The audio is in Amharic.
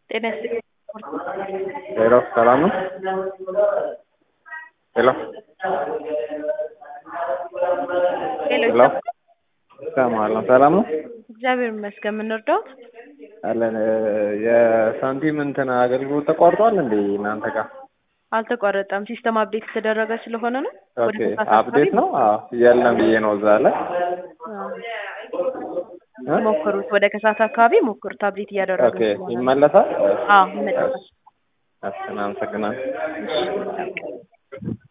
ጤና ይስጥልኝ። ሄሎ ሰላም ነው? ሄሎ ሄሎ ሄሎ እሰማለሁ። ሰላም ነው? እግዚአብሔር ይመስገን። የምንወርደው አለን። የሳንቲም እንትን አገልግሎት ተቋርጧል እንዴ እናንተ ጋር? አልተቋረጠም። ሲስተም አፕዴት የተደረገ ስለሆነ ነው። ወደ ኦኬ ከሳት አፕዴት ነው? አዎ የለም ብዬ ነው እዛ ላይ እ? ሞክሩት። ወደ ከሳት አካባቢ ሞክሩት። አፕዴት እያደረገ ኦኬ ይመለሳል? አዎ ይመለሳል። አመሰግናለሁ።